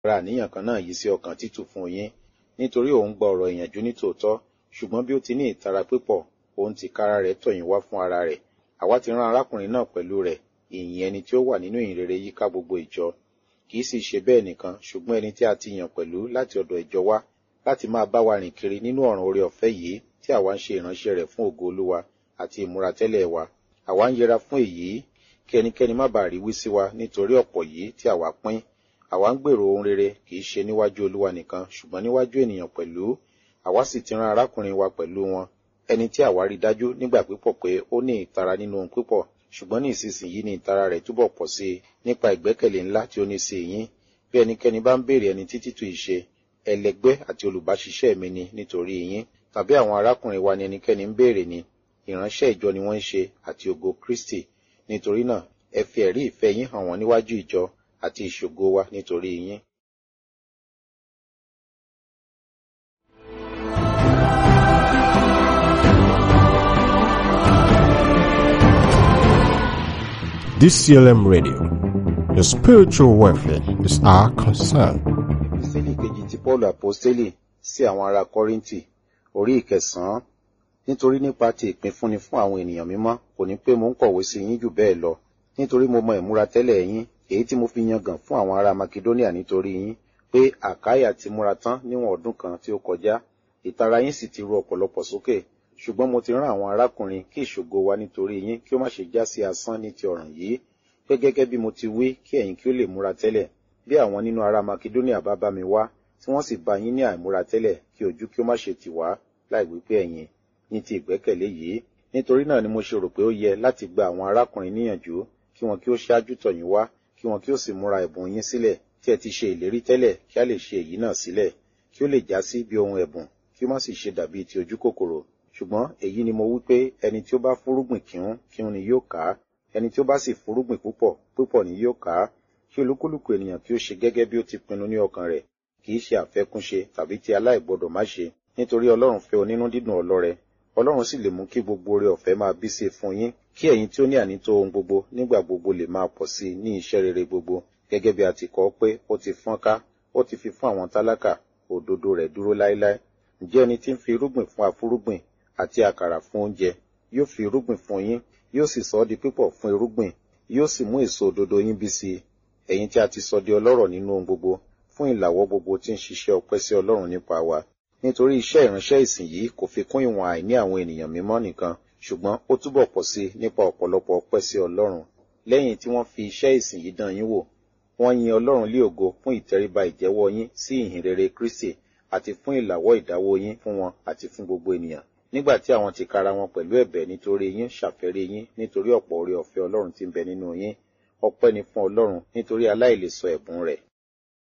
ra àníyàn kan náà yìí sí ọkàn títù fún yín nítorí òun gba ọ̀rọ̀ ìyànjú ní tòótọ́ ṣùgbọ́n bí ó ti ní ìtara pípọ̀ òun ti kára rẹ̀ tọ̀ yín wá fún ara rẹ̀ àwa ti rán arákùnrin náà pẹ̀lú rẹ̀ ìyìn ẹni tí ó wà nínú ìyìn rere yíká gbogbo ìjọ kì í sì ṣe bẹ́ẹ̀ nìkan ṣùgbọ́n ẹni tí a ti yàn pẹ̀lú láti ọ̀dọ̀ ìjọ wá láti máa bá wa rìn kiri nínú ọ̀ràn oore ọ̀fẹ́ yìí tí àwa ń ṣe ìránṣẹ́ rẹ̀ fún ògo olúwa àti ìmúratẹ́lẹ̀ wa àwa ń yẹra fún èyí kí ẹnikẹ́ni má bàa rí wí sí wa nítorí ọ̀pọ̀ yìí tí àwa pín àwa ń gbèrò ohun rere kì í ṣe níwájú olúwa nìkan ṣùgbọ́n níwájú ènìyàn pẹ̀lú àwa sì ti rán arákùnrin wa pẹ̀lú wọn ẹni tí àwa rí dájú nígbà pípọ̀ pé ó ní ìtara nínú ohun pípọ̀ ṣùgbọ́n ní ìsinsìnyí ni ìtara rẹ̀ túbọ̀ pọ̀ sí i nípa ìgbẹ́kẹ̀lé ńlá tí ó ní sí yín bí ẹnikẹ́ni bá ń béèrè ẹni títí tu ìṣe ẹlẹgbẹ́ àti olùbáṣiṣẹ́ mi ni nítorí yín tàbí àwọn arákùnrin wa ni ẹnikẹ́ni ń béèrè ni ìránṣẹ́ ìjọ ni wọ́n ń ṣe àti ògo Kristi nítorí náà ẹ fi ẹ̀rí ìfẹ́ yín hàn wọ́n níwájú ìjọ àti ìṣògo wa nítorí yín. DCLM Radio. Your spiritual welfare is our concern. Ìsílì kejì ti Paul Apostoli sí àwọn ará Kọ́ríńtì orí ìkẹsàn-án nítorí nípa ti ìpínfúnni fún àwọn ènìyàn mímọ́ kò ní pé mo ń kọ̀wé sí yín jù bẹ́ẹ̀ lọ nítorí mo mọ ìmúra tẹ́lẹ̀ yín èyí tí mo fi yangàn fún àwọn ará Makedonia nítorí yín pé Àkáyà ti múra tán níwọ̀n ọdún kan tí ó kọjá ìtara yín sì ti ru ọ̀pọ̀lọpọ̀ sókè ṣùgbọ́n mo ti rán àwọn arákùnrin kí ìṣògo wa nítorí yín kí ó má ṣe já sí asán ní ti ọ̀ràn yìí pé gẹ́gẹ́ bí mo ti wí kí ẹ̀yin kí ó lè múra tẹ́lẹ̀ bí àwọn nínú ará Makedonia bá bá mi wá tí wọ́n sì bá yín ní àìmúra tẹ́lẹ̀ kí ojú kí ó má ṣe tì wá láì wípé ẹ̀yin ní ti ìgbẹ́kẹ̀lé yìí nítorí náà ni mo ṣe rò pé ó yẹ láti gba àwọn arákùnrin níyànjú kí wọn kí ó ṣáájú tọ̀ yín wá kí wọn kí ó sì múra ẹ̀bùn yín sílẹ̀ tí ẹ ti ṣe ìlérí tẹ́lẹ̀ kí a lè ṣe èyí náà sílẹ̀ kí ó lè já sí bí ohun ẹ̀bùn kí ó má sì ṣe dàbí ti ojú kòkòrò ṣùgbọ́n èyí ni mo wí pé ẹni tí ó bá fúrúgbìn kíhún kíhún ni yóò ká ẹni tí ó bá sì fúrúgbìn púpọ̀ púpọ̀ ni yóò ká kí olúkúlùkù ènìyàn kí ó ṣe gẹ́gẹ́ bí ó ti pinnu ní ọkàn rẹ̀ kì í ṣe àfẹ́kúnṣe tàbí ti aláìgbọdọ̀ má ṣe nítorí ọlọ́run fẹ́ onínú dídùn ọlọ́rẹ ọlọ́run sì lè mú kí gbogbo oore ọ̀fẹ́ máa bí sí fún yín kí ẹ̀yin tí ó ní ànító ohun gbogbo nígbà gbogbo lè máa pọ̀ sí ní iṣẹ́ rere gbogbo gẹ́gẹ́ bí a ti kọ pé ó ti fọ́n ká ó ti fi fún àwọn tálákà òdodo rẹ̀ dúró láéláé ǹjẹ́ ẹni tí ń fi irúgbìn fún afúrúgbìn àti àkàrà fún oúnjẹ yóò fi irúgbìn fún yín yóò sì sọ ọ́ di pípọ̀ fún irúgbìn yóò sì mú èso òdodo yín bí sí i ẹ̀yin tí a ti sọ di ọlọ́rọ̀ nínú ohun gbogbo fún ìlàwọ́ gbogbo tí ń ṣiṣẹ́ ọpẹ́ sí ọlọ́run nípa wa nítorí iṣẹ́ ìránṣẹ́ ìsìn yìí kò fi kún ìwọ̀n àìní àwọn ènìyàn mímọ́ nìkan ṣùgbọ́n ó túbọ̀ pọ̀ sí i nípa ọ̀pọ̀lọpọ̀ ọpẹ́ sí ọlọ́run lẹ́yìn tí wọ́n fi iṣẹ́ ìsìn yìí dán yín wò wọ́n yin ọlọ́run lé ògo fún ìtẹríba ìjẹ́wọ́ yín sí ìhìn rere Kristi àti fún ìlàwọ́ ìdáwó yín fún wọn àti fún gbogbo ènìyàn nígbà tí àwọn ti kara wọn pẹ̀lú ẹ̀bẹ̀ nítorí yín ṣàfẹ́rí yín nítorí ọ̀pọ̀ oore ọ̀fẹ́ ọlọ́run tí ń bẹ nínú yín ọpẹ́ ni fún ọlọ́run nítorí aláìlèsọ ẹ̀bùn rẹ̀